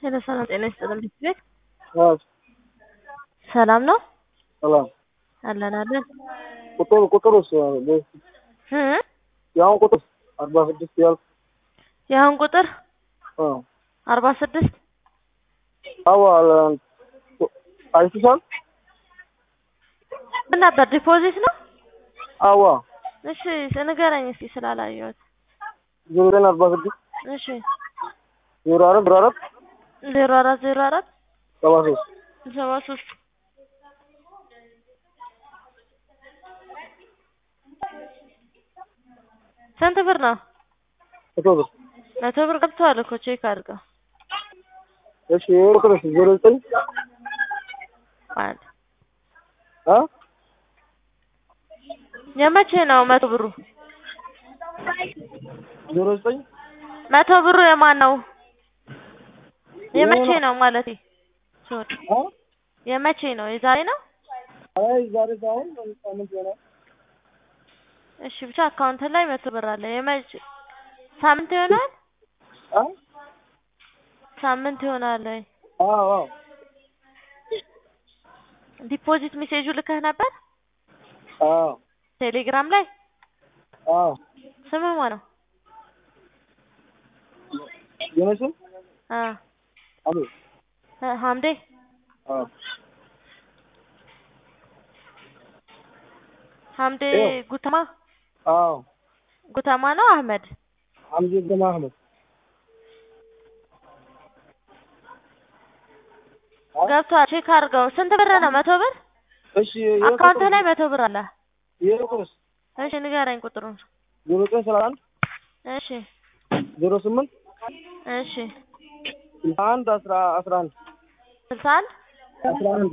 ሄሎ ሰላም ጤና ይስጥልን ቤት አዎ ሰላም ነው ሰላም አለን አለን ቁጥር ቁጥሩስ እ የአሁን ቁጥር አርባ ስድስት ያልኩ የአሁን ቁጥር አ አርባ ስድስት አዎ አይተሻል? ምን ነበር ዲፖዚት ነው? አዎ እሺ ንገረኝ እስኪ ስላላየሁት። ዜሮ ዘጠኝ አርባ ስድስት እሺ ዜሮ አራት ዜሮ አራት ዜሮ አራት ዜሮ አራት ሰባ ሶስት ሰባ ሶስት ስንት ብር ነው? መቶ ብር መቶ ብር ገብተዋል እኮ ቼክ አድርገው። እሺ ይሄ ቁጥርስ ዜሮ ዘጠኝ አንድ አ የመቼ ነው መቶ ብሩ? ዜሮ ዘጠኝ መቶ ብሩ የማን ነው? የመቼ ነው ማለቴ ሶሪ አ የመቼ ነው? የዛሬ ነው? አይ ዛሬ ሳይሆን ሳምንት ይሆናል። እሺ ብቻ አካውንት ላይ መቶ ብር አለ። የመቼ ሳምንት ይሆናል? አ ሳምንት ይሆናል ወይ? አዎ አዎ ዲፖዚት ሜሴጁ ልከህ ነበር አዎ ቴሌግራም ላይ? አዎ ስምህ ማን ነው? የኔ ስም አ አቤ እ ሀምዴ አዎ ሀምዴ ይኸው። ጉተማ አዎ ጉተማ ነው አህመድ? ሐምዚ ግርማ አህመድ አ ገብቷል። ቼክ አድርገው። ስንት ብር ነው? መቶ ብር እሺ ይሄ አካውንት ቁጥር ላይ መቶ ብር አለ። ይሄ ቁጥርስ እሺ ንገረኝ ቁጥሩን። ዜሮ ዘጠኝ ሰላሳ አንድ እሺ ዜሮ ስምንት እሺ ስልሳ አንድ አስራ አስራ አንድ ስልሳ አንድ አስራ አንድ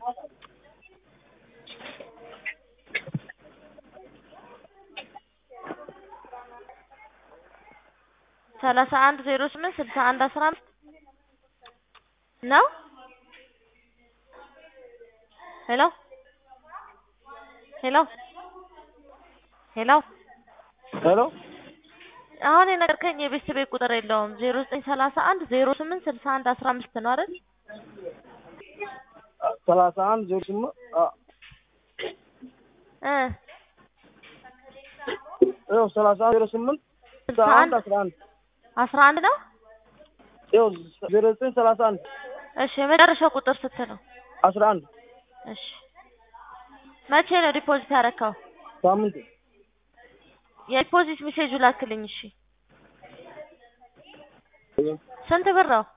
ሰላሳ አንድ ዜሮ ስምንት ስልሳ አንድ አስራ አምስት ነው። ሄሎ ሄሎ ሄሎ ሄሎ አሁን የነገርከኝ የቤት ቤት ቁጥር የለውም። ዜሮ ዘጠኝ ሰላሳ አንድ ዜሮ ስምንት ስልሳ አንድ አስራ አምስት ነው አይደል? ሰላሳ አንድ ዜሮ ስምንት አ እ ይኸው ሰላሳ አንድ ዜሮ ስምንት ስልሳ ስልሳ አንድ አንድ አስራ አንድ አስራ አንድ ነው። ይኸው ዜሮ ዘጠኝ ሰላሳ አንድ እሺ የመጨረሻው ቁጥር ስንት ነው? አስራ አንድ እሺ መቼ ነው ዲፖዚት ያደረከው? ሳምንት የዲፖዚት ሜሴጁ ላክልኝ። እሺ ስንት ብር ነው?